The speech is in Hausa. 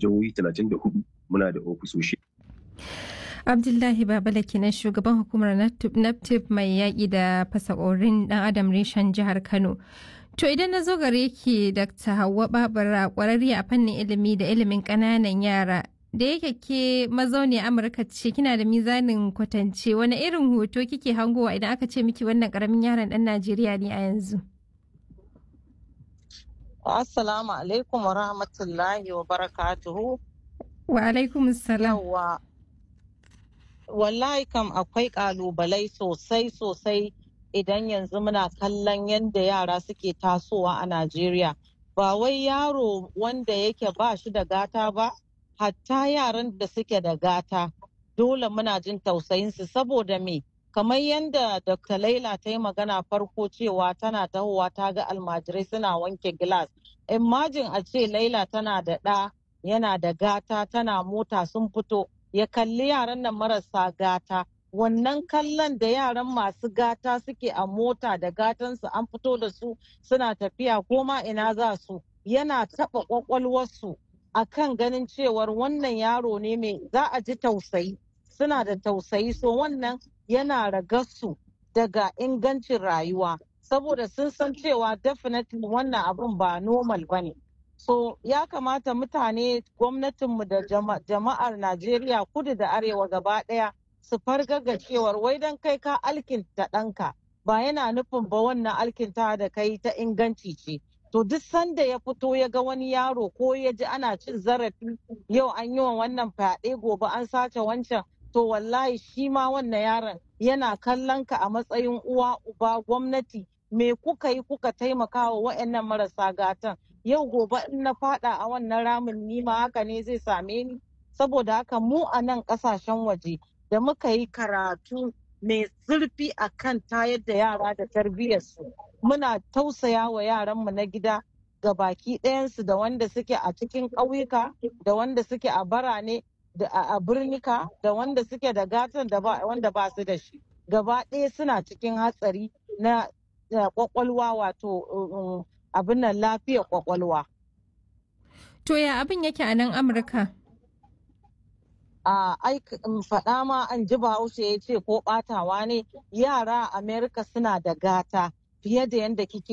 jihohi 34 muna da ofisoshi. Abdullahi Babala kenan shugaban hukumar NAPTIP mai yaƙi da fasakorin ɗan adam reshen jihar Kano. To idan na zo gare ki Dr. Hauwa Babura ƙwararriya a fannin ilimi da ilimin ƙananan yara da yake ke mazauni Amurka ce kina da mizanin kwatance wani irin hoto kike hangowa idan aka ce miki wannan ƙaramin yaron ɗan Najeriya ne a yanzu. Assalamu alaikum wa rahmatullahi wa barakatuhu. Wa alaikum salam. Yawwa. Wallahi kam akwai ƙalubalai sosai sosai idan yanzu muna kallon yadda yara suke tasowa a Najeriya. Ba wai yaro wanda yake ba shi da gata ba, hatta yaran da suke da gata. Dole muna jin tausayinsu saboda me? Kamar yadda Dr. Laila ta yi magana farko cewa tana tahowa ta ga almajirai suna wanke gilas. Imajin a ce Laila tana da ɗa yana da gata tana mota sun fito ya kalli yaran nan marasa gata. wannan kallon da yaran masu gata suke a mota da gatansu an fito da su suna tafiya ko ma ina za su yana taɓa ƙwaƙwalwarsu a kan ganin cewar wannan yaro ne mai za a ji tausayi suna da tausayi so wannan yana ragarsu daga ingancin rayuwa saboda sun san cewa definitely wannan abun ba normal ba ne so ya kamata mutane gwamnatinmu da jama'ar najeriya kudu da arewa gaba ɗaya su fargaga cewar wai dan kai ka alkinta ɗanka ba yana nufin ba wannan alkinta da kai ta inganci ce to duk sanda ya fito ya ga wani yaro ko ya ji ana cin zarafi yau an yi wa wannan fyaɗe gobe an sace wancan to wallahi shi ma wannan yaron yana kallon ka a matsayin uwa uba gwamnati me kuka yi kuka taimaka wa wa'annan marasa gatan yau gobe in na fada a wannan ramin ni ma haka ne zai same ni saboda haka mu a nan kasashen waje da muka yi karatu mai zurfi a kan tayar da yara da tarbiyyarsu muna tausaya wa yaranmu na gida ga baki ɗayansu da wanda suke a cikin ƙauyuka da wanda suke a barane da a birnika da wanda suke da gatan da wanda ba su da shi gaba ɗaya suna cikin hatsari na kwakwalwa wato abin nan lafiyar kwakwalwa. To ya abin yake a nan Amurka? a faɗa ma an ji bahaushe ya ce ko ɓatawa ne yara a amerika suna da gata fiye da yadda kike